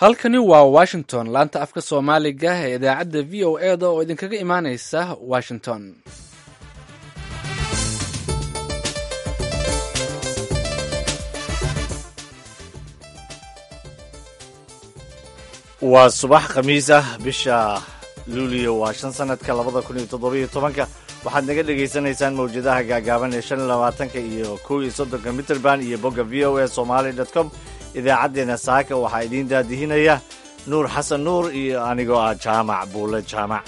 halkani waa washington laanta afka soomaaliga ee idaacadda v o e da oo idinkaga imaaneysa washington waa subax khamiis ah bisha luuliyo waa shan sanadka labada kun iyo toddobiyo tobanka waxaad naga dhagaysanaysaan mawjadaha gaagaaban ee shan iyo labaatanka iyo kow iyo soddonka mitrband iyo bogga v o a somaali dot com idaacaddeenna saaka waxaa idiin daadihinaya nuur xasan nuur iyo anigoo ah jaamac buule jaamac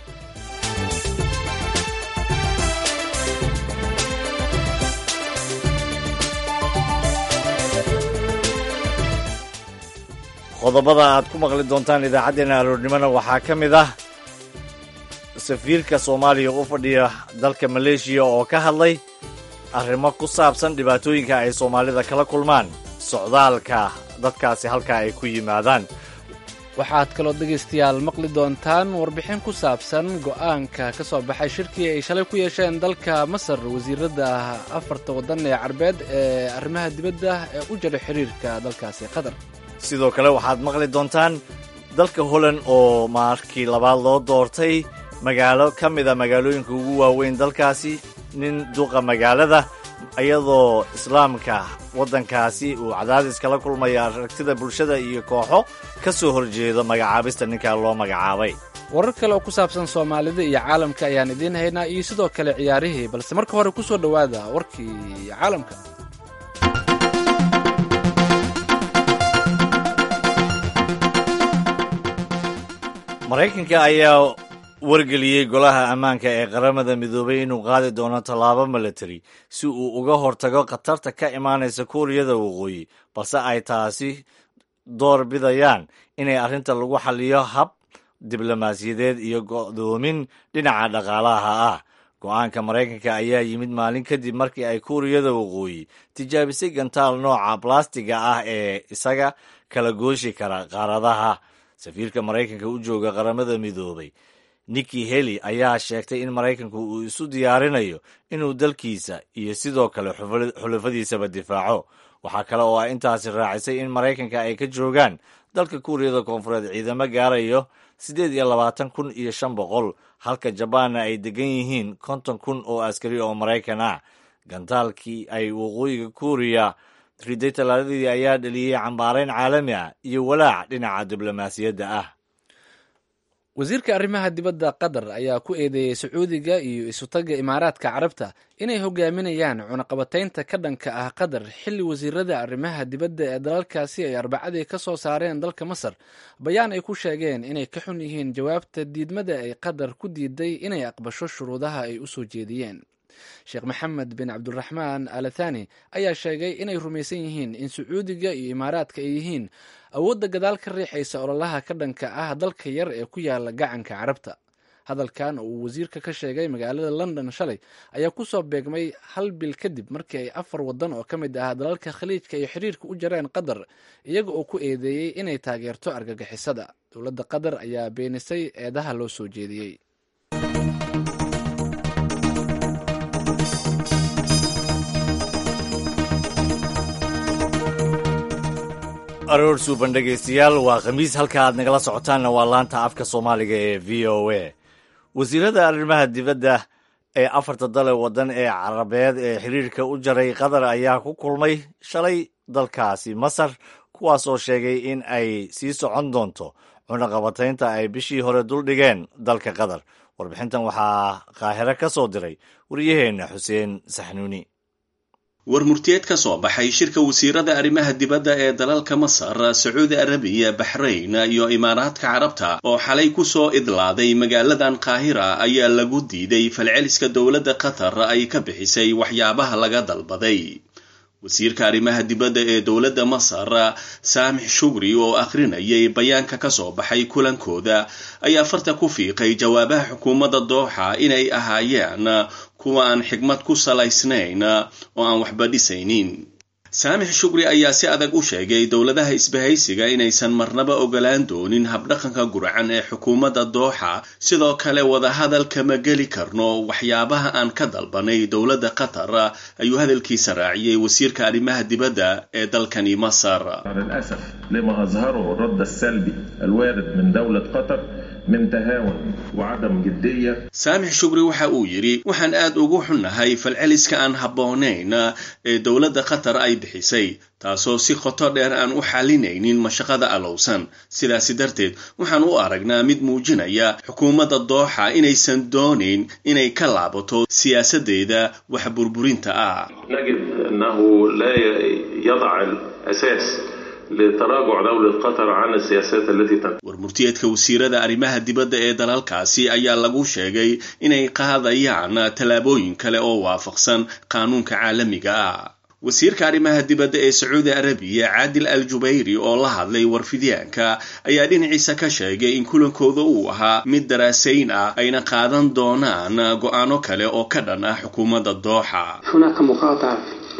qodobada aad ku maqli doontaan idaacaddeena aroornimona waxaa ka mid ah safiirka soomaaliya u fadhiya dalka maleeshiya oo ka hadlay arrimo ku saabsan dhibaatooyinka ay soomaalida kala kulmaan socdaalka dadkaasi halkaa ay ku yimaadaan waxaad kaloo dhegaystayaal maqli doontaan warbixin ku saabsan go'aanka ka soo baxay shirkii ay shalay ku yeesheen dalka masar wasiirada afarta waddan ee carbeed ee arrimaha dibadda ee u jira xiriirka dalkaasi qatar sidoo kale waxaad maqli doontaan dalka holland oo markii labaad loo doortay magaalo ka mida magaalooyinka ugu waaweyn dalkaasi nin duqa magaalada iyadoo islaamka waddankaasi uu cadaadis kala kulmaya aragtida bulshada iyo kooxo ka soo horjeedo magacaabista ninkaa loo magacaabay warar kale oo ku saabsan soomaalida iyo caalamka ayaan idiin haynaa iyo sidoo kale ciyaarihii balse marka hore ku soo dhowaada warkii caalamka maraykanka ayaa wargeliyey golaha ammaanka ee qaramada midoobay inuu qaadi doono tallaabo milatari si uu uga hortago khatarta ka imaanaysa kuuriyada waqooyi balse ay taasi door bidayaan inay arrinta lagu xaliyo hab diblomaasiyadeed iyo go'doomin dhinaca dhaqaalaha ah go'aanka maraykanka ayaa yimid maalin kadib markii ay kuuriyada waqooyi tijaabisay gantaal nooca blastiga ah ee isaga kala gooshi kara qaaradaha safiirka maraykanka u jooga qaramada midoobay nikki heli ayaa sheegtay in maraykanku uu isu diyaarinayo inuu dalkiisa iyo sidoo kale xulafadiisaba difaaco waxaa kale oo ay intaasi raacisay in maraykanka ay ka joogaan dalka kuuriyada koonfureed ciidamo gaarayo siddeed iyo labaatan kun iyo shan boqol halka jabaanna ay degan yihiin konton kun oo askari oo maraykan ah gantaalkii ay waqooyiga kuuriya riday talaaladii ayaa dhaliyey cambaarayn caalami ah iyo walaac dhinaca diblomaasiyadda ah wasiirka arrimaha dibadda qatar ayaa ku eedeeyey sacuudiga iyo isutaga imaaraadka carabta inay hogaaminayaan cunaqabataynta ka dhanka ah qatar xilli wasiirada arrimaha dibadda ee dalalkaasi ay arbacadii ka soo saareen dalka masar bayaan ay ku sheegeen inay ka xun yihiin jawaabta diidmada ay qatar ku diiday inay aqbasho shuruudaha ay u soo jeediyeen sheekh maxamed bin cabdiraxmaan alathani ayaa sheegay inay rumaysan yihiin in sacuudiga iyo imaaraadka ay yihiin awoodda gadaal ka riixaysa ololaha ka dhanka ah dalka yar ee ku yaala gacanka carabta hadalkan oo uu wasiirka ka sheegay magaalada london shalay ayaa kusoo beegmay hal bil kadib markii ay afar waddan oo ka mid ah dalalka khaliijka iyo xiriirka u jareen qatar iyaga oo ku eedeeyey inay taageerto argagixisada dowladda qatar ayaa beenisay eedaha loo soo jeediyey aroor suuban dhegaystayaal waa khamiis halka aad nagala socotaanna waa laanta afka soomaaliga ee v o a wasiirada arrimaha dibadda ee afarta dale waddan ee carabeed ee xiriirka u jaray qatar ayaa ku kulmay shalay dalkaasi masar kuwaas oo sheegay in ay sii socon doonto cunaqabataynta ay bishii hore duldhigeen dalka qatar warbixintan waxaa qaahiro ka soo diray wariyaheenna xuseen saxnuuni war murtiyeed ka soo baxay shirka wasiirada arrimaha dibadda ee dalalka masar sacuudi arabiya baxrayn iyo imaaraadka carabta oo xalay kusoo idlaaday magaaladan qaahira ayaa lagu diiday falceliska dowladda qatar ay ka bixisay waxyaabaha laga dalbaday wasiirka arrimaha dibadda ee dowladda masar saamix shugri oo akhrinayay bayaanka ka soo baxay kulankooda ayaa farta ku fiiqay jawaabaha xukuumadda dooxa inay ahaayeen kuwa aan xigmad ku salaysnayn oo aan waxba dhisaynin saamix shukri ayaa si adag u sheegay dowladaha isbahaysiga inaysan marnaba ogolaan doonin habdhaqanka gurcan ee xukuumadda dooxa sidoo kale wadahadal kama geli karno waxyaabaha aan ka dalbanay dowladda qatar ayuu hadalkiisa raaciyey wasiirka arrimaha dibadda ee dalkani masar للأسف لما أظهره الرد السلبي الوارد من دولة قطر من تهاون وعدم جدية saamix shukri waxa uu yidhi waxaan aad ugu xunnahay falceliska aan habboonayn ee dowladda qatar ay bixisay taasoo si qoto dheer aan u xalinaynin mashaqada alowsan sidaasi darteed waxaan u aragnaa mid muujinaya xukuumadda dooxa inaysan doonayn inay ka laabato siyaasadeeda wax burburinta ah نجد أنه لا يضع الأساس لتراجع دولة قطر عن السياسات التي تنفذ warmurtiyeedka wasiirada arrimaha dibadda ee dalalkaasi ayaa lagu sheegay inay qaadayaan tallaabooyin kale oo waafaqsan qaanuunka caalamiga ah wasiirka arrimaha dibadda ee sacuudi arabiya caadil al jubayri oo la hadlay warfidyaanka ayaa dhinaciisa ka sheegay in kulankooda uu ahaa mid daraasayn ah ayna qaadan doonaan go-aano kale oo ka dhan ah xukuumadda dooxa هناك مقاطعة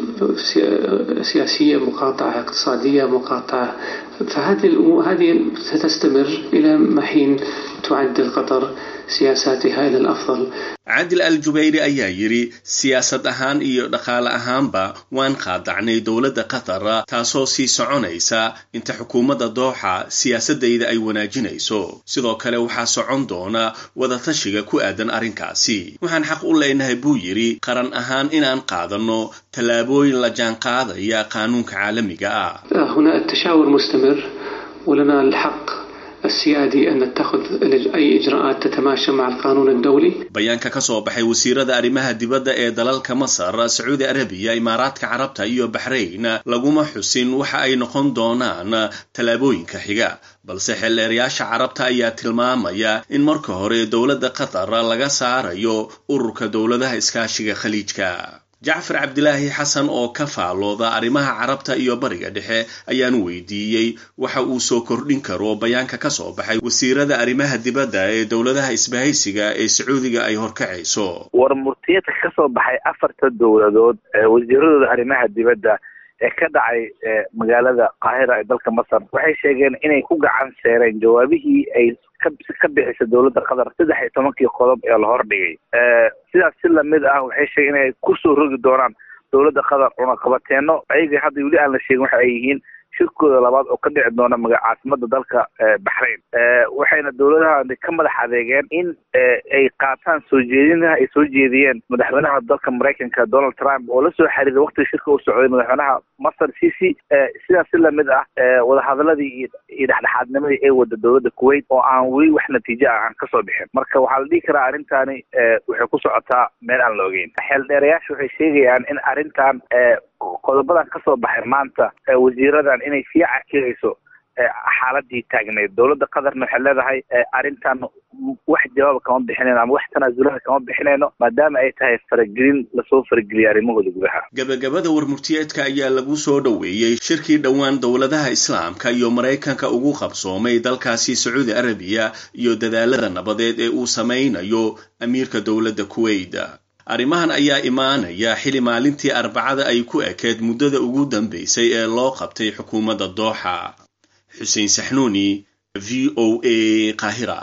سي- سياسية مقاطعة اقتصادية مقاطعة فهذه الأمور هذه ستستمر إلى ما حين تعدل قطر سياساتها إلى الأفضل caadil al jubayri ayaa yidhi siyaasad ahaan iyo dhaqaale ahaanba waan qaadacnay dowladda qatar taasoo sii soconaysa inta xukuumadda dooxa siyaasadayda ay wanaajinayso sidoo kale waxaa socon doona wadatashiga ku aadan arrinkaasi waxaan xaq u leenahay buu yidhi qaran ahaan inaan qaadanno tallaabooyin la jaanqaadaya qaanuunka caalamiga ah هنا التشاور مستمر ولنا الحق السيادي أن نتخذ أي إجراءات تتماشى مع القانون الدولي bayaanka ka soo baxay wasiirada arrimaha dibadda ee dalalka masar sacuudi arabiya imaaraadka carabta iyo baxrayn laguma xusin waxa ay noqon doonaan tallaabooyinka xiga balse xeelleerayaasha carabta ayaa tilmaamaya in marka hore dowladda qatar laga saarayo ururka dowladaha iskaashiga khaliijka jacfar cabdilaahi xasan oo ka faalooda arrimaha carabta iyo bariga dhexe ayaan weydiiyey waxa uu soo kordhin karo bayaanka ka soo baxay wasiirada arrimaha dibadda ee dowladaha isbahaysiga ee sacuudiga ay horkacayso war murtiyeedka ka soo baxay afarta dowladood ee wasiiradooda arrimaha dibadda ee ka dhacay ee magaalada qaahira ee dalka masar waxay sheegeen inay ku gacan seereen jawaabihii ay ka ka bixisay dowladda qatar saddex iyo tobankii qodob ee la hordhigay sidaas si lamid ah waxay sheegeen inay kusoo rogi doonaan dowladda qatar cunaqabateeno ayaga hadda weli aan la sheegin waxa ay yihiin shirkooda labaad oo ka dhici doona maga caasimada dalka baxrain waxayna dowladaha ka madax adeegeen in ay qaataan soo jeedinaha ay soo jeediyeen madaxweynaha dalka maraykanka donald trump oo lasoo xiriiray waktiga shirka u socday madaxweynaha masar cici sidaas si lamid ah wadahadaladii iyo dhexdhexaadnimadii ay wada dowladda kuwait oo aan weli wax natiijo ah aan kasoo bixin marka waxaa la dhihi karaa arrintani waxay ku socotaa meel aan la ogeyn xeeldheerayaasha waxay sheegayaan in arrintan qodobadan kasoo baxay maanta wasiiradan inay sii cakirayso xaaladii taagneyd dowladda qatarna waxay leedahay arrintan wax jawaaba kama bixinayno ama wax tanaasulaha kama bixinayno maadaama ay tahay faragelin lasoo farageliyay arrimahooda gudaha gabagabada warmurtiyeedka ayaa lagu soo dhoweeyey shirkii dhowaan dowladaha islaamka iyo maraykanka ugu qabsoomay dalkaasi sacuudi arabiya iyo dadaalada nabadeed ee uu samaynayo amiirka dowladda kuwait arrimahan ayaa imaanaya xili maalintii arbacada ay ku ekeed muddada ugu dambaysay ee loo qabtay xukuumadda dooxa xuseen saxnuuni v o a qaahira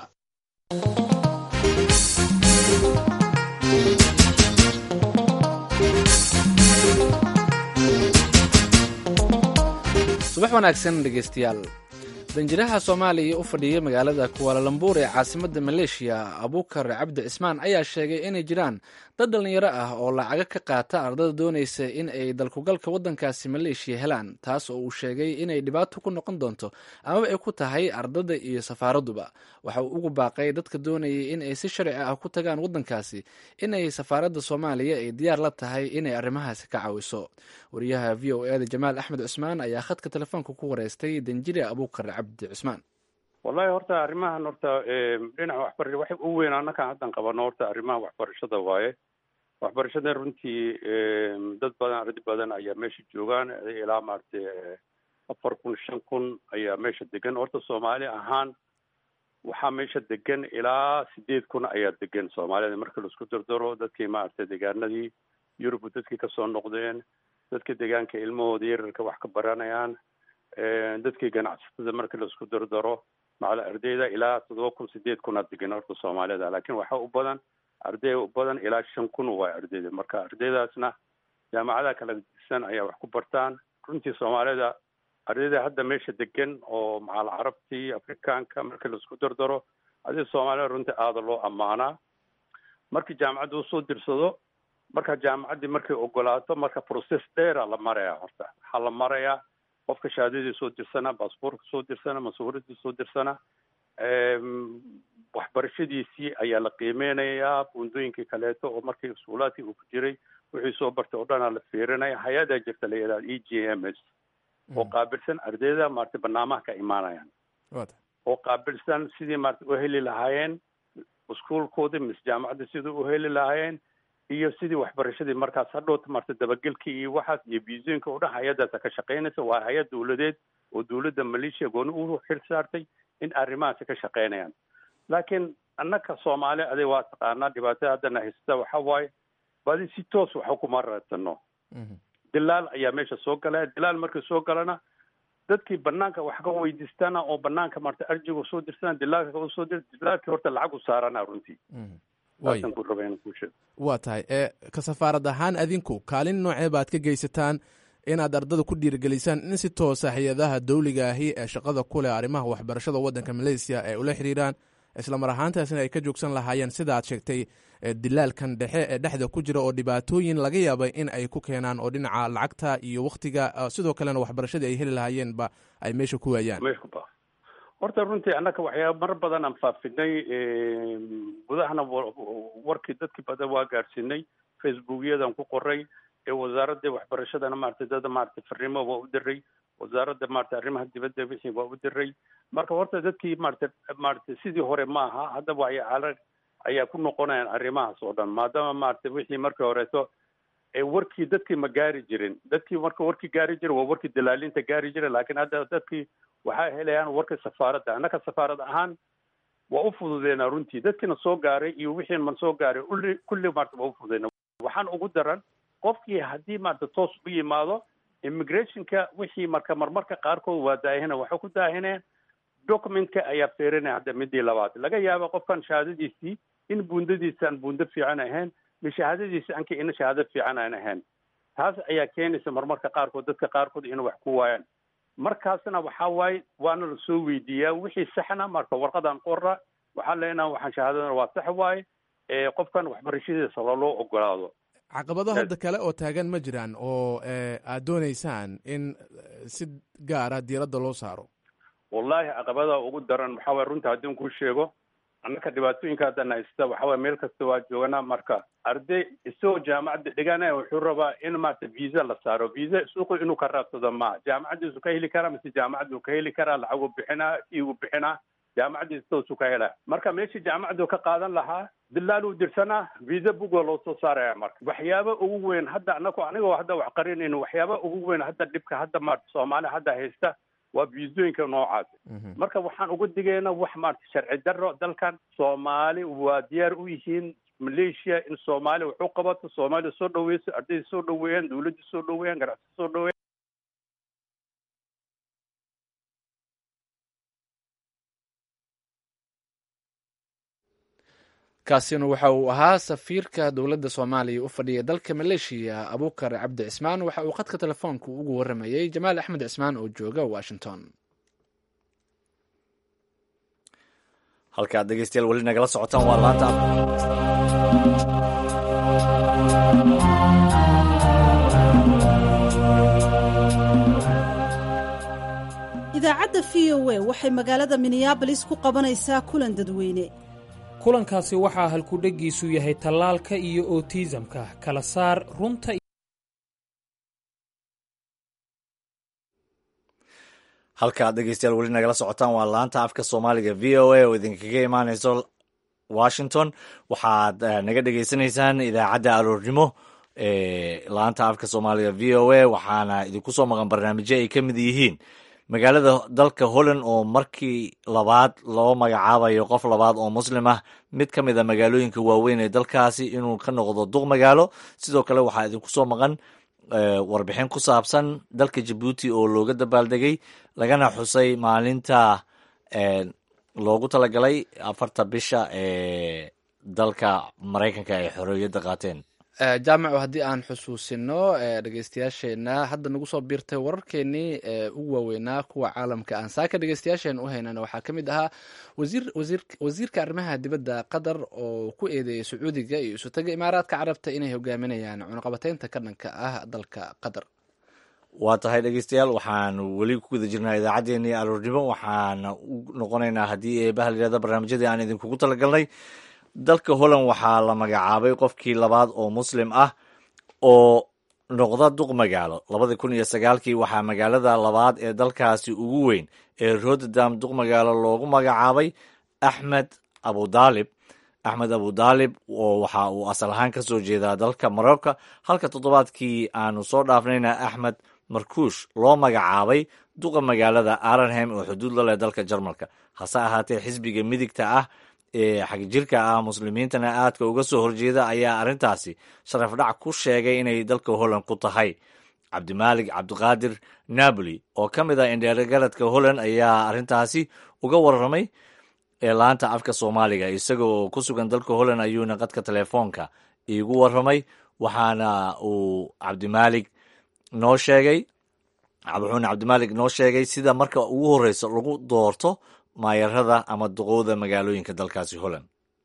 subax wanaagsan dhegaystayaal danjiraha soomaaliya u fadhiyay magaalada kuwaalalambuur ee caasimadda maleeshiya abuukar cabdi cismaan ayaa sheegay inay jiraan dad dhallinyaro ah oo lacaga ka qaata ardada doonaysa in ay dalkugalka waddankaasi maleeshiya helaan taas oo uu sheegay inay dhibaato ku noqon doonto amaba ay ku tahay ardada iyo safaaraduba waxa uu ugu baaqay dadka doonayay in ay si sharci ah ku tagaan waddankaasi inay safaaradda soomaaliya ay diyaar la tahay inay arrimahaasi ka caawiso wariyaha v o eda jamaal axmed cusmaan ayaa khadka telefoonka ku wareystay danjire abuukar cabdi cusmaan wallahi horta arrimahan horta dhinaca waxbara wax u weyn annakaan haddan qabano horta arrimaha waxbarashada waaye waxbarashada runtii dad badan ardi badan ayaa meesha joogaan ilaa maaragtay afar kun shan kun ayaa meesha degan horta soomaali ahaan waxaa meesha degan ilaa sideed kun ayaa degan soomaalida marka laisku dardaro dadkii maaragtay deegaanadii yurub dadkii kasoo noqdeen dadka deegaanka ilmahooda yararka wax ka baranayaan dadkii ganacsatada markii laisku dardaro macala ardayda ilaa toddoba kun sideed kun aa degan horta soomaalida laakiin waxaa u badan arday u badan ilaa shan kun waa ardayda marka ardaydaasna jaamacadaha kala disan ayaa wax ku bartaan runtii soomaalida ardayda hadda meesha degan oo macal carabtii afrikaanka markii laisku dardaro adi soomaalida runtii aada loo ammaanaa markii jaamacadda usoo dirsado marka jaamacaddii markay ogolaato marka process dheera la maraya horta waxaa la marayaa qofka shahaadadii soo dirsana baasboortka soo dirsana masuuradii soo dirsana waxbarashadiisii ayaa la qiimeynayaa buundooyinkii kaleeto oo markii iskuulaadkii uu ku jiray wixii soo bartay oo dhanaa la fiirinaya hay-adaa jirta la yidhahda e g m s oo qaabilsan ardayda maarata barnaamaha ka imaanayaan oo qaabilsan sidii maarata u heli lahaayeen iskuolkoodii mise jaamacadda sidii u heli lahaayeen iyo sidii waxbarashadii markaas hadhowta marta dabagelkii iyo waxaas iyo biisooyinka oo dhan hay-addaasa ka shaqeynaysa waa hay-ad dawladeed oo dawladda maleeshiya gooni u xil saartay in arrimahaasi ka shaqeynayaan laakiin annaka soomaali aday waa taqaanaa dhibaatada haddana haysata waxa waaye badi si toos waxa kuma raadsano dilaal ayaa meesha soo galaya dilaal markii soo galana dadkii banaanka wax ka weydiistana oo banaanka marta arjiga soo dirsana dilaalka usoo dir dilaalkii horta lacag u saarana runtii saasaan ku raba inaan kuu sheego waa tahay ee ka safaarad ahaan adinku kaalin noocee baad ka geysataan inaad ardada ku dhiirigelisaan in si toosa hay-adaha dawliga ahi ee shaqada ku leh arrimaha waxbarashada waddanka malaysiya ay ula xiriiraan isla mar ahaantaasina ay ka joogsan lahaayeen sida aad sheegtay dilaalkan dhexe ee dhexda ku jira oo dhibaatooyin laga yaabay in ay ku keenaan oo dhinaca lacagta iyo waktiga sidoo kalena waxbarashadii ay heli lahaayeenba ay meesha ku waayaan horta runtii annaka waxyaaba mar badan aan faafinay gudahana warkii dadkii badan waa gaadhsiinay facebookyadan ku qoray ee wasaaradda waxbarashadana maarata dada maarata farnimo waa u diray wasaaradda maarata arrimaha dibadda wixii waa u diray marka horta dadkii maarata maarata sidii hore maaha hadda waxyaala ayaa ku noqonayaan arrimahaas oo dhan maadaama maarata wixii markii horeeto ee warkii dadkii ma gaari jirin dadkii marka warkii gaari jira waa warkii dalaalinta gaari jira laakiin hadda dadkii waxay helayaan warka safaaradda annaka safaarad ahaan waa u fududeynaa runtii dadkiina soo gaaray iyo wixiin man soo gaaray uli kulli maarta waa u fududeyna waxaan ugu daran qofkii haddii maarata toos u yimaado immigrationka wixii marka marmarka qaarkood waa daahina waxay ku daahineen documentka ayaa fiirinaya hadda midii labaad laga yaaba qofkan shahaadadiisii in buundadiisa aan buundo fiican ahayn mi shahaadadiisi anka ina shahaado fiican aan ahayn taas ayaa keenaysa marmarka qaarkood dadka qaarkood inay wax ku waayaan markaasna waxaa waaye waana lasoo weydiiyaa wixii saxna marka warqadaan qorra waxaan leenaha waxaan shahaadadana waa sax waaye qofkan waxbarashadiisa loloo ogolaado caqabado hadda kale oo taagan ma jiraan oo aad dooneysaan in si gaara diiradda loo saaro wallahi caqabada ugu daran waxaa waye runta haddii kuu sheego annaka dhibaatooyinka haddana haysta waxa waye meel kasta waa jooganaa marka arday isagoo jaamacadda dhiganaya wuxuu rabaa in maarata visa la saaro visa suuqu inuu ka raadsado ma jaamacaddiisu ka heli karaa mise jaamacaddu ka heli karaa lacag u bixinaa fii u bixinaa jaamacaddiisa toosu ka helaa marka meeshii jaamacaddu ka qaadan lahaa dilaal uu dirsanaa visa bugoo loo soo saaraya marka waxyaaba ugu weyn hadda anaku anigoo hadda wax qarinayno waxyaaba ugu weyn hadda dhibka hadda maarata soomaali hadda haysta waa viisooyinka noocaas marka waxaan uga digaynaa wax maarata sharci darro dalkan soomaali waa diyaar u yihiin malaysia in soomaali wax u qabato soomaaliya soo dhaweyso ardayda soo dhaweeyaan dawladda soo dhaweeyaan ganacsi soo dhaweeyan kaasina waxa uu ahaa safiirka dowladda soomaaliya u fadhiya dalka maleeshiya abuukar cabdi cismaan waxa uu khadka telefoonka ugu waramayey jamaal axmed cismaan oo jooga washington halkaad dhegeystayaal weli nagala socotaan waa laanta idaacadda v o a waxay magaalada minneabolis ku qabanaysaa kulan dadweyne kulankaasi waxaa halkudheggiisu yahay tallaalka iyo otiisamka kala saar runta halkaad dhegeystayaal weli nagala socotaan waa laanta afka soomaaliga v o a oo idinkaga imaaneyso washington waxaad naga dhegeysanaysaan idaacadda aroornimo ee laanta afka soomaaliga v o a waxaana idinku soo maqan barnaamijyo ay ka mid yihiin magaalada dalka holland oo markii labaad loo magacaabayo qof labaad oo muslim ah mid ka mid a magaalooyinka waaweyn ee dalkaasi inuu ka noqdo duq magaalo sidoo kale waxaa idinku soo maqan warbixin ku saabsan dalka jabuuti oo looga dabaaldegay lagana xusay maalinta loogu talagalay afarta bisha ee dalka maraykanka ay xorriyadda qaateen jaamaco haddii aan xusuusino dhegeystayaasheenna hadda nagu soo biirtay wararkeenii ugu waaweynaa kuwa caalamka aan saaka dhegeystayaasheena u haynana waxaa ka mid ahaa wasiirka arrimaha dibadda qatar oo ku eedeeyay sacuudiga iyo isutaga imaaraadka carabta inay hogaaminayaan cunaqabateynta ka dhanka ah dalka qatar waa tahay dhegeystayaal waxaanu weli ku guda jirnaa idaacaddeenii aroornimo waxaana u noqonaynaa haddii eebaha layihahda barnaamijyadii aan idinkugu talagalnay dalka holland waxaa la magacaabay qofkii labaad oo muslim ah oo noqda duq magaalo labadii kun iyo sagaalkii waxaa magaalada labaad ee dalkaasi ugu weyn ee rotterdam duq magaalo loogu magacaabay axmed abudaalib axmed abudaalib oo waxa uu asal ahaan ka soo jeedaa dalka marocco halka toddobaadkii aanu soo dhaafnayna axmed markuush loo magacaabay duqa magaalada arenham oo xuduud la leh dalka jarmalka hase ahaatee xisbiga midigta ah ee xagjirka ah muslimiintana aadka uga soo horjeeda ayaa arrintaasi sharaf dhac ku sheegay inay dalka holland ku tahay cabdimaalig cabdiqaadir napoli oo ka mid ah indheergaradka holland ayaa arrintaasi uga warramay ee laanta afka soomaaliga isaga oo ku sugan dalka holland ayuuna qadka telefoonka iigu warramay waxaana uu cabdimaalig noo sheegay wuxuuna cabdimaalig noo sheegay sida marka ugu horreysa lagu doorto maayarada ama duqowda magaalooyinka dalkaasi holland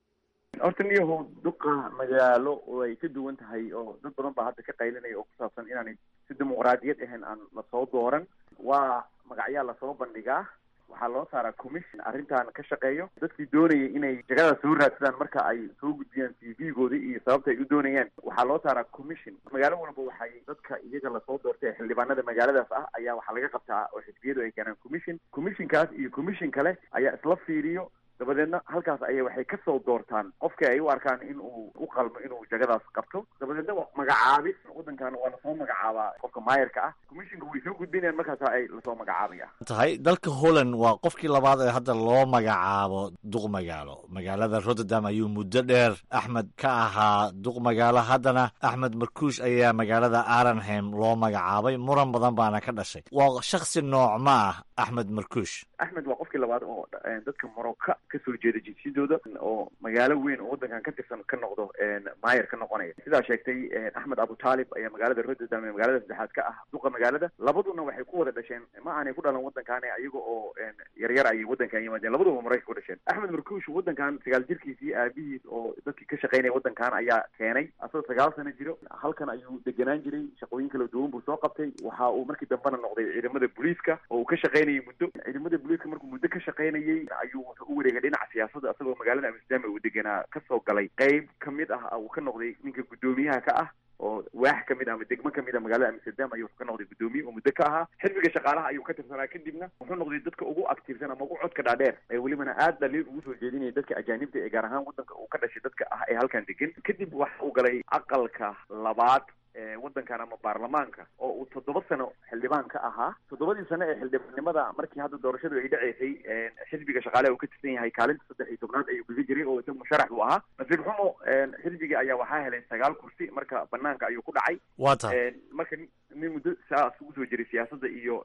horta niyahow duqa magaalo oo ay ka duwan tahay oo dad badan baa hadda ka qaylinaya oo ku saabsan inaanay si dimuqraadiyad ahayn aan lasoo dooran waa magacyaa lasoo bandhigaa waxaa loo saaraa commission arrintan ka shaqeeyo dadkii doonayay inay jagada soo raadsadaan marka ay soo gudbiyaan c v gooda iyo sababta ay u doonayaan waxaa loo saaraa commission magaalo walba waxay dadka iyaga lasoo doortay ee xildhibaanada magaaladaas ah ayaa waxaa laga qabtaa oo xisbiyadu ay keenaan commission commissionkaas iyo commission kale ayaa isla fiiriyo dabadeedna halkaas ayay waxay kasoo doortaan qofka ay u arkaan in uu u qalmo inuu jagadaas qabto dabadeedna magacaabis wadankan waa lasoo magacaabaa qofka maayarka ah commissionka way soo gudbinayaan markaasa ay lasoo magacaabaya tahay dalka holland waa qofkii labaad ee hadda loo magacaabo duq magaalo magaalada rotterdam ayuu muddo dheer axmed ka ahaa duq magaalo haddana axmed markuush ayaa magaalada arenham loo magacaabay muran badan baana ka dhashay waa shaksi nooc ma ah axmed markuush axmed waa qofkii labaad oo dadka morocco kasoo jeeda jinsiyadooda oo magaalo weyn oo wadankan ka tirsan ka noqdo maayer ka noqonaya sidaa sheegtay axmed abutaalib ayaa magaalada rotterdam ee magaalada saddexaad ka ah duqa magaalada labaduna waxay ku wada dhasheen ma aanay ku dhalan wadankan iyaga oo yaryar ayay wadankan yimaadeen labaduba marayka ku dhasheen axmed markuush wadankan sagaal jirkiisii aabihiis oo dadkii ka shaqaynaya wadankan ayaa keenay asagoo sagaal sano jiro halkan ayuu deganaan jiray shaqooyin kala duwan buu soo qabtay waxa uu markii dambena noqday ciidamada booliiska oo uu ka shaqaynayay muddo ciidamada booliiska markuu muddo ka shaqaynayay ayuu wuxuu u wareegay dhinaca siyaasadda asagoo magaalada amsterdam uu deganaa kasoo galay qeyb kamid ah uu ka noqday ninka guddoomiyaha ka ah oo waax kamid ah ama degmo kamid ah magaalada amsterdam ayuu ka noqday guddoomiye oo muddo ka ahaa xisbiga shaqaalaha ayuu ka tirsanaa kadibna wuxuu noqday dadka ugu aktiivsan ama ugu codka dhaadheer ee welibana aad dhaliil ugu soo jeedinaya dadka ajaanibta ee gaar ahaan wadanka uu ka dhashay dadka ah ee halkan degan kadib waxa uu galay aqalka labaad wadankan ama baarlamaanka oo uu toddoba sano xildhibaan ka ahaa toddobadii sano ee xildhibaannimada markii hadda doorashadu ay dhaceysay xisbiga shaqaale uu ka tirsan yahay kaalinta saddex iyo tobnaad ayuu kaga jiray oo isaga musharax buu ahaa nasiib xumo xisbiga ayaa waxaa helay sagaal kursi marka banaanka ayuu ku dhacay waa tahay marka nin muddo saas ugu soo jiray siyaasadda iyo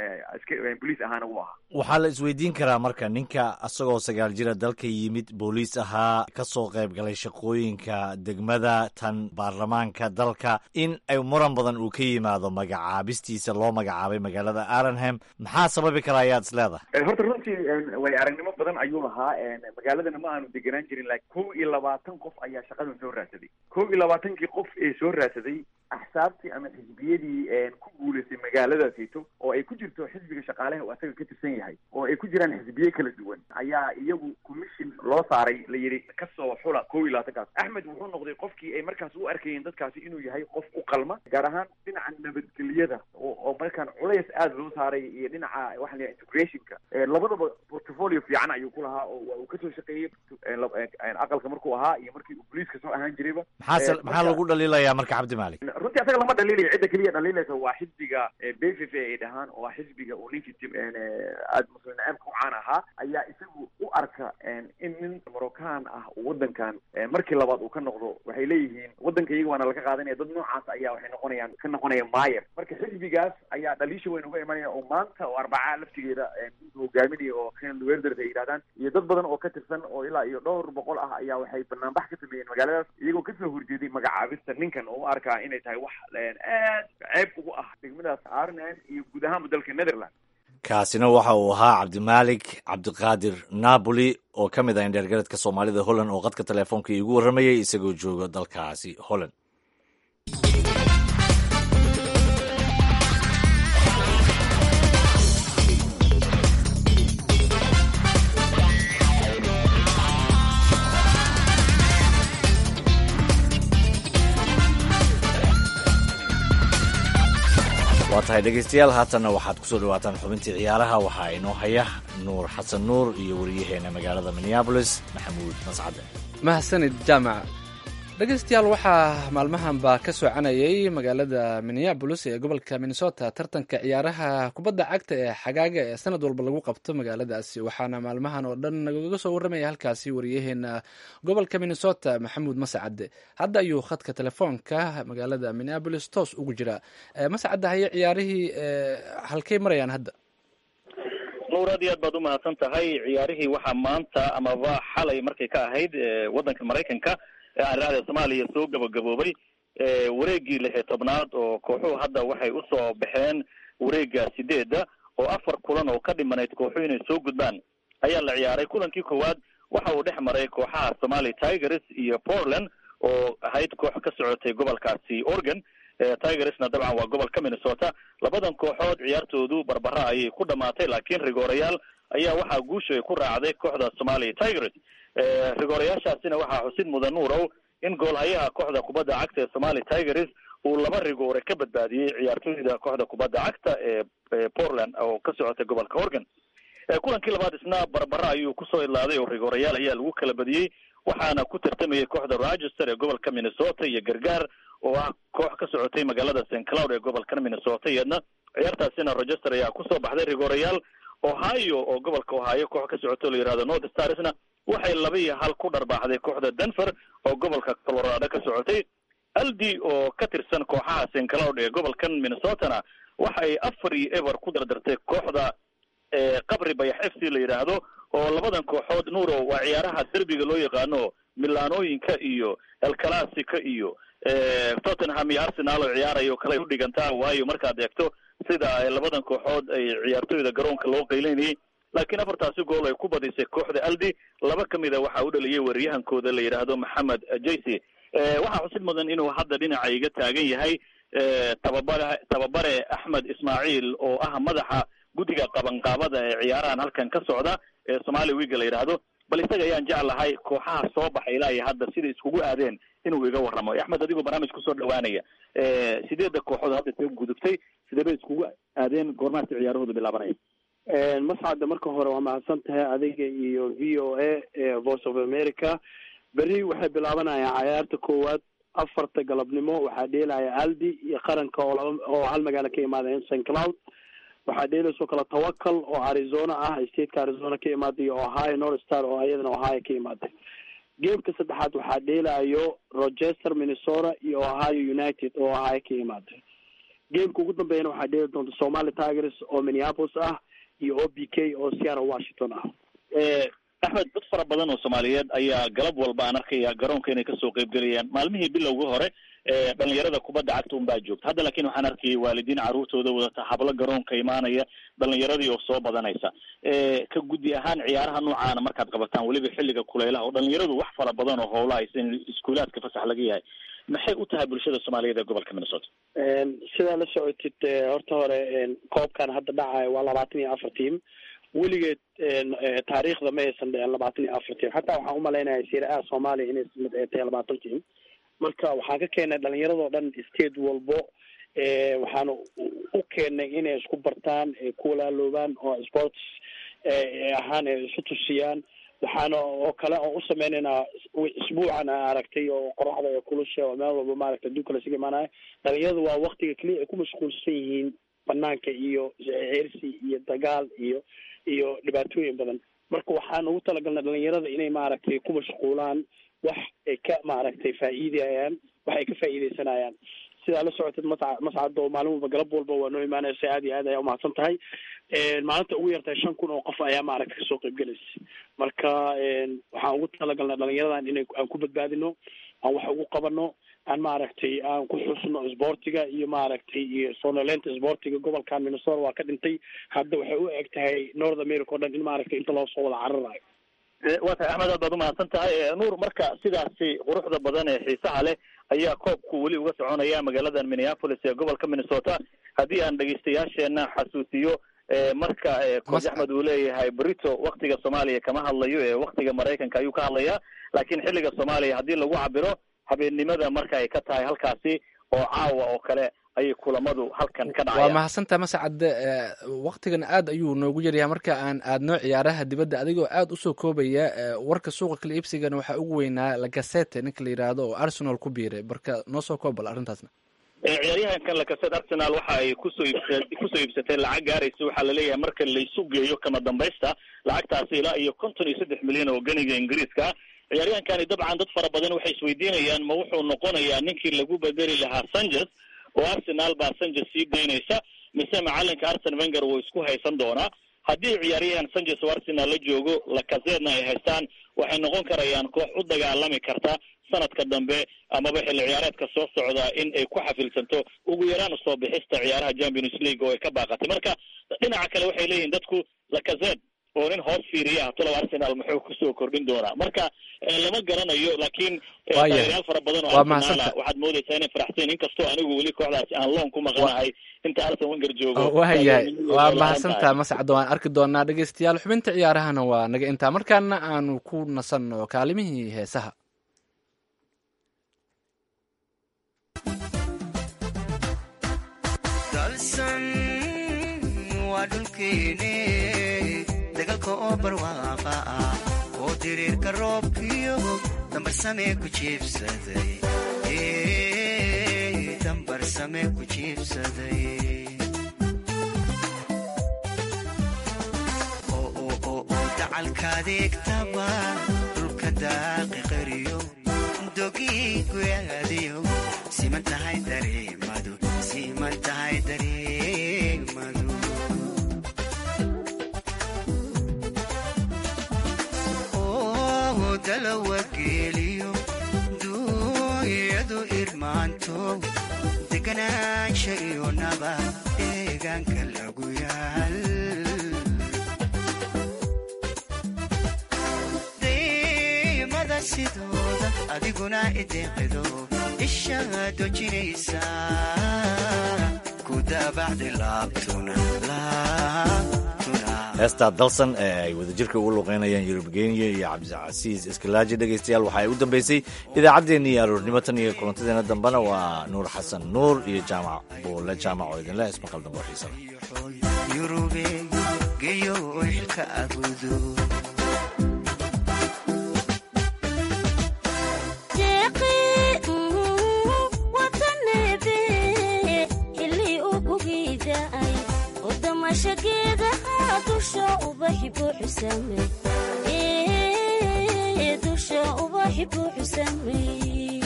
boliis ahaana wuu ahaa waxaa la isweydiin karaa marka ninka isagoo sagaal jira dalka yimid booliis ahaa kasoo qayb galay shaqooyinka degmada tan baarlamaanka dalka in ay muran badan uu ka yimaado magacaabistiisa loo magacaabay magaalada arenham maxaa sababi kara ayaad is leedahay horta runtii way aragnimo badan ayuu lahaa magaaladana ma aanu deganaan jirin laakiin kow iyo labaatan qof ayaa shaqadan soo raadsaday kow iyo labaatankii qof ee soo raadsaday axsaabtii ama xisbiyadii ku guulaystay magaaladaasito oo ay ku jirto xisbiga shaqaaleha uu asaga ka tirsan yahay oo ay ku jiraan xisbiye kala duwan ayaa iyagu commission loo saaray la yidhi kasoo xula kow iyo labaatankaas axmed wuxuu noqday qofkii ay markaas u arkayeen dadkaasi inuu yahay qof u qalma gaar ahaan dhinaca nabadgelyada oo markaan culays aada loo saaray iyo dhinaca waxa la integrationka labadaba portfolio fiican ayuu ku lahaa oo waa uu kasoo shaqeeyey aqalka markuu ahaa iyo markii uu boliiska soo ahaan jirayba maxaa maxaa lagu dhaliilayaa marka cabdi maalik runtii asaga lama dhaliilayo cidda keliya dhaliilaysa waa xisbiga b v v ay dhahaan oo xisbiga uu ninkii aada muslim naceebka u caan ahaa ayaa isagu u arka in nin moroccan ah wadankan markii labaad uu ka noqdo waxay leeyihiin wadanka iyaga waana laga qaadanaya dad noocaas ayaa waxay noqonayaan ka noqonaya mayer marka xisbigaas ayaa dhaliisha weyn uga imanaya oo maanta oo arbacaa laftigeeda hogaaminaya oo ken werders ay yidhahdaan iyo dad badan oo ka tirsan oo ilaa iyo dhowr boqol ah ayaa waxay banaanbax ka sameeyeen magaaladaas iyagoo kasoo horjeeday magacaabista ninkan oo u arkaa inay tahay wax aad ceeb ugu ah degmadaas arnhem iyo guud ahaanba dalka netherland kaasina waxa uu ahaa cabdimaalik cabdiqaadir napoli oo ka mid ah indheergaradka soomaalida holland oo qadka telefoonka iigu warramayay isagoo jooga dalkaasi holland waa tahay dhegeystayaal haatanna waxaad kusoo dhawaataan xubintii ciyaaraha waxaa inoo haya nuur xasan nuur iyo wariyaheena magaalada minneabolis maxamuud mascade mahadsanid jaamac dhegeystayaal waxaa maalmahanba ka soconayay magaalada minneabolis ee gobolka minnesota tartanka ciyaaraha kubadda cagta ee xagaaga ee sanad walba lagu qabto magaaladaasi waxaana maalmahan oo dhan nagaga soo warramaya halkaasi wariyaheena gobolka minnesota maxamuud mascade hadda ayuu khadka telefoonka magaalada minneabolis toos ugu jiraa mascade haye ciyaarihii halkay marayaan hadda nuur aad iyo aad baad umahadsan tahay ciyaarihii waxaa maanta amaba xalay markay ka ahayd waddanka maraykanka aaniraahda soomaaliya soo gabagaboobay wareegii lix iyo tobnaad oo kooxuhu hadda waxay usoo baxeen wareega sideedda oo afar kulan oo ka dhimanayd kooxuhu inay soo gudbaan ayaa la ciyaaray kulankii koowaad waxa uu dhex maray kooxaha somali tigers iyo portland oo ahayd koox ka socotay gobolkaasi oregon tigersna dabcan waa gobolka minnesota labadan kooxood ciyaartoodu barbara ayay ku dhamaatay laakiin rigoorayaal ayaa waxaa guusha ay ku raacday kooxda somali tigers rigoorayaashaasina waxaa xusid mudan nuurow in goolhayaha kooxda kubadda cagta ee somali tigers uu laba rigoore ka badbaadiyey ciyaartooyda kooxda kubadda cagta ee portland oo ka socotay gobolka oregon kulankii labaad isna barbara ayuu kusoo idlaaday oo rigoorayaal ayaa lagu kala badiyey waxaana ku tartamayay kooxda rochester ee gobolka minnesota iyo gargaar oo ah koox ka socotay magaalada st cloud ee gobolkan minnesota iyadna ciyaartaasina rochester ayaa kusoo baxday rigoorayaal ohio oo gobolka ohio koox ka socoto la yihahdo north starsna waxay laba iyo hal ku dharbaaxday kooxda denver oo gobolka colorado ka socotay aldi oo ka tirsan kooxaha st cloud ee gobolkan minnesotana waxay afar iyo ever ku dardartay kooxda qabri bayax f c la yidhaahdo oo labadan kooxood nuuro waa ciyaaraha derbiga loo yaqaano milaanooyinka iyo el clasica iyo tottenham iyo arsenal oo ciyaaraya oo kale u dhigantaa waayo markaad eegto sida labadan kooxood ay ciyaartooyda garoonka loo qaylinayay laakiin afartaasi gool ay ku badisay kooxda aldi laba ka mida waxaa u dhaliyay weeryahankooda la yidhaahdo maxamed jayce waxaa xusid mudan inuu hadda dhinaca iga taagan yahay tababare tababare axmed ismaaciil oo ah madaxa guddiga qabanqaabada ee ciyaarahan halkan ka socda ee somali wiga la yidhaahdo bal isaga ayaan jeclahay kooxaha soo baxay ilaa iyo hadda siday iskugu aadeen inuu iga warramo axmed adigoo barnaamij kusoo dhawaanaya sideedda kooxood hadda soo gudubtay sidee bay iskugu aadeen goormaasi ciyaarahoodu bilaabanaya mascadda marka hore waa mahadsan tahay adiga iyo v o a voice of america berri waxay bilaabanayaan cayaarta koowaad afarta galabnimo waxaa dheelaya aldi iyo qaranka oo laba oo hal magaalo ka imaadeen st cloud waxaa dheelaysoo kale tawakal oo arizona ah stateka arizona ka imaaday iyo ohio north star oo iyadana ohio ka imaaday geemka saddexaad waxaa dheelayo rochester minnesota iyo ohio united oo ohio ka imaaday geemka ugu dambeeyana waxaa dheeli doonta somali tigers oo minneapolis ah iyo o b k oo seattle washington ah axmed dad fara badan oo soomaaliyeed ayaa galab walba aan arkaya garoonka inay kasoo qeybgelayaan maalmihii bilowga hore dhalinyarada kubadda cagta un baa joogta hadda laakiin waxaan arkayay waalidiin carruurtooda wadata hablo garoonka imaanaya dhalinyaradii oo soo badanaysa ka guddi ahaan ciyaaraha noocaana markaad qabataan weliba xilliga kuleylaha oo dhalinyaradu wax fara badan oo howla haysa in iskuulaadka fasax laga yahay maxay u tahay bulshada soomaaliyeed ee gobolka minnesota sidaa la socotid horta hore koobkan hadda dhacaya waa labaatan iyo afar team weligeed taariikhda ma aysan dhicin labaatan iyo afar team xataa waxaan umalaynaya sira-a soomaaliya inay mid ay tahay labaatan team marka waxaan ka keenay dhalinyaradoo dhan state walbo waxaan u keenay inay isku bartaan ku walaaloobaan oo sports ahaan ay isu tusiyaan waxaana oo kale oo u sameynaynaa isbuucan a aragtay oo qoraxda ee kulusha oo meel walba maaragta adduunka lasiga imaanaya dhalinyaradu waa waktiga keliya ay ku mashquulsan yihiin banaanka iyo ceersi iyo dagaal iyo iyo dhibaatooyin badan marka waxaan ugu talagalnay dhalinyarada inay maaragtay ku mashquulaan wax ay ka maaragtay faa'iidayaan wax ay ka faa'iidaysanayaan sidaa la socotid masca mascad oo maalin walba galab walba waa noo imaanaysa aad iyo aad ayaa umahadsan tahay maalinta ugu yartahay shan kun oo qof ayaa maaragtay kasoo qaybgelaysa marka waxaan ugu talagalnay dhalinyaradan inay aan ku badbaadino aan wax ugu qabano aan maaragtay aan ku xusno isboortiga iyo maaragtay iyo sonoleynta isboortiga gobolkan minnesota waa ka dhintay hadda waxay u eg tahay north america o dhan in maaragtay inta loo soo wada cararayo waa tahay axmed aad baad umahadsan tahay nuur marka sidaasi quruxda badan ee xiisaha leh ayaa koobku weli uga soconaya magaaladan minneapolis ee gobolka minnesota haddii aan dhegeystayaasheena xasuusiyo marka coach axmed uu leeyahay brito waktiga soomaaliya kama hadlayo ee waktiga maraykanka ayuu ka hadlayaa laakiin xilliga soomaaliya haddii lagu cabiro habeennimada marka ay ka tahay halkaasi oo caawa oo kale ayay kulamadu halkan ka waa dhacayaan mahadsantaha mascadde waktigan aad ayuu noogu yaryahay marka aan aadno ciyaaraha dibadda adigoo aad usoo koobaya warka suuqa kala iibsigana waxaa ugu weynaa lagasete ninka la yidhaahdo oo arsenal ku biiray marka noo soo koobal arrintaasna ciyaaryahankan lakaseed arsenal waxa ay kusoo iibsa kusoo iibsatay lacag gaaraysa waxaa laleeyahay marka laysu geeyo kama dambaysta lacagtaasi ilaa iyo konton iyo saddex milyan oo ganiga ingiriiska ciyaaryahankani dabcan dad fara badan waxay isweydiinayaan ma wuxuu noqonayaa ninkii lagu bedeli lahaa sanchez oo arsenal baa sanchez sii daynaysa mise macalinka arsen wenger wuu isku haysan doonaa haddii ciyaaryahan sanchez oo arsenal la joogo lakaseedna ay haystaan waxay noqon karayaan koox u dagaalami karta sanadka dambe amaba xilli ciyaareedka soo socda in ay ku xafilsanto ugu yaraan soo bixista ciyaaraha champions league oo ay ka baaqatay marka dhinaca kale waxay leeyihin dadku lakaseed oo nin hoos fiiriya tolow arsenal muxuu kusoo kordhin doonaa marka lama garanayo laakiin taageeryaal fara badan oo arsenal waxaad moodaysaa inay faraxsayn inkastoo anigu weli kooxdaasi aan loon ku maqanahay inta arsen wenger joogo waayahay waa mahadsantaha mascadda waan arki doonaa dhegeystayaal xubinta ciyaarahana waa naga intaa markaana aanu ku nasanno kaalimihii heesaha dagalka oo barwaaqa ah oo diriirka roobkiyo dambarsame ku jiibsaday dambarsame ku jiibsaday oo dacalkaadeegtaba dhulka daaqi qariyo dogii guyaadiyo siman tahay dareemadu siman tahay dareemadu dalawageeliyo duunyadu irmaanto deganaansha iyo naba deegaanka lagu yaal daymada sidooda adiguna ideeqido ishaa dojinaysa ku daabacdi laabtuna heestaa dalsan ee ay wadajirka ugu luqeynayaan yurub geniya iyo cabdicasiis iskalaaji dhegaystayaal waxa ay u dambeysay idaacaddeenna iyo aroornimo tan iyo kulantadeena dambena waa nuur xasan nuur iyo jaamac buule jaamac oo idinleh ismaqal dambe oo xiisa yurube geyo xilka agudo dusha ubaxi buuxu sameeyey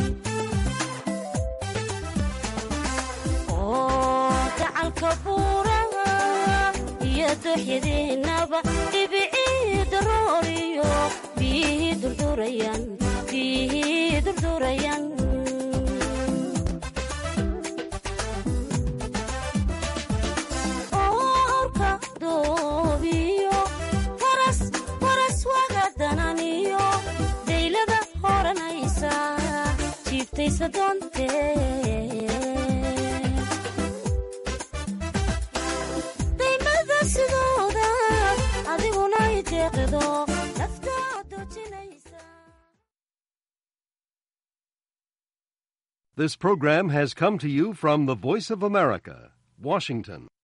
oo gacalka buuraha iyo dooxyadiinaba dhibicii darooriyo biyihii durdurayaan biyihii durdurayaan daymada sidooda adiguna ideeqido This program has come to you from the Voice of America, Washington.